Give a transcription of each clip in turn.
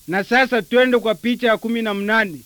Na sasa twende kwa picha ya kumi na mnane.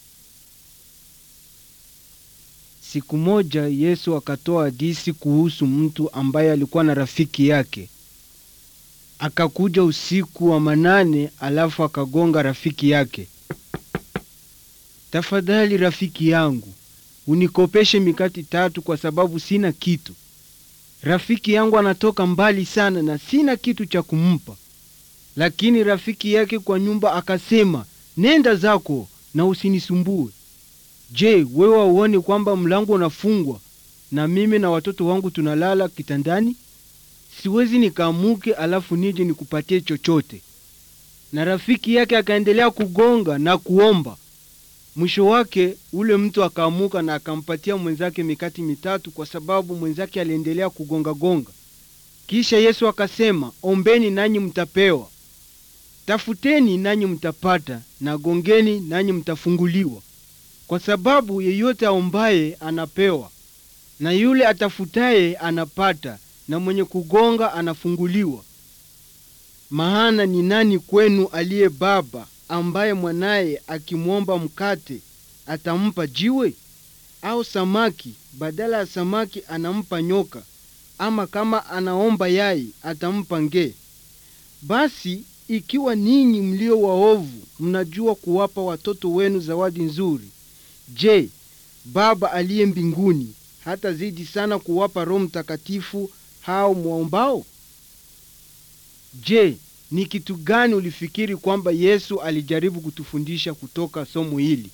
Siku moja Yesu akatoa hadisi kuhusu mtu ambaye alikuwa na rafiki yake. Akakuja usiku wa manane, alafu akagonga rafiki yake. Tafadhali rafiki yangu, unikopeshe mikati tatu kwa sababu sina kitu. Rafiki yangu anatoka mbali sana na sina kitu cha kumpa. Lakini rafiki yake kwa nyumba akasema, nenda zako na usinisumbue. Je, wewe hauoni kwamba mlango unafungwa na mimi na watoto wangu tunalala kitandani? Siwezi nikaamuke alafu nije nikupatie chochote. Na rafiki yake akaendelea kugonga na kuomba. Mwisho wake ule mtu akaamuka na akampatia mwenzake mikati mitatu, kwa sababu mwenzake aliendelea kugonga gonga. Kisha Yesu akasema, ombeni nanyi mtapewa, tafuteni nanyi mtapata, na gongeni nanyi mtafunguliwa. Kwa sababu yeyote aombaye anapewa, na yule atafutaye anapata, na mwenye kugonga anafunguliwa. Maana ni nani kwenu aliye baba ambaye mwanaye akimwomba mkate atampa jiwe? Au samaki badala ya samaki anampa nyoka? Ama kama anaomba yai atampa nge? Basi ikiwa ninyi mlio waovu mnajua kuwapa watoto wenu zawadi nzuri, je, Baba aliye mbinguni hata zidi sana kuwapa Roho Mtakatifu hao mwaombao? Je, ni kitu gani ulifikiri kwamba Yesu alijaribu kutufundisha kutoka somo hili?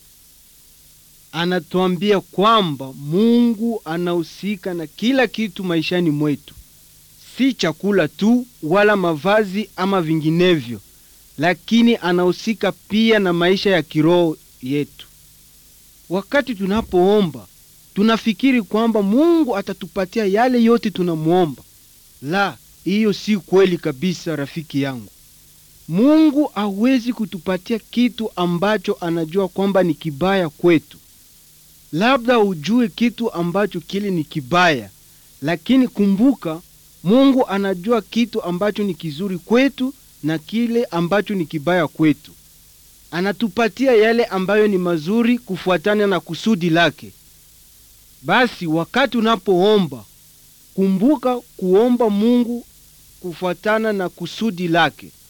Anatuambia kwamba Mungu anahusika na kila kitu maishani mwetu, si chakula tu wala mavazi ama vinginevyo, lakini anahusika pia na maisha ya kiroho yetu. Wakati tunapoomba tunafikiri kwamba Mungu atatupatia yale yote tunamwomba. La, hiyo si kweli kabisa, rafiki yangu. Mungu hawezi kutupatia kitu ambacho anajua kwamba ni kibaya kwetu. Labda ujue kitu ambacho kile ni kibaya, lakini kumbuka, Mungu anajua kitu ambacho ni kizuri kwetu na kile ambacho ni kibaya kwetu. Anatupatia yale ambayo ni mazuri kufuatana na kusudi lake. Basi wakati unapoomba, kumbuka kuomba Mungu kufuatana na kusudi lake.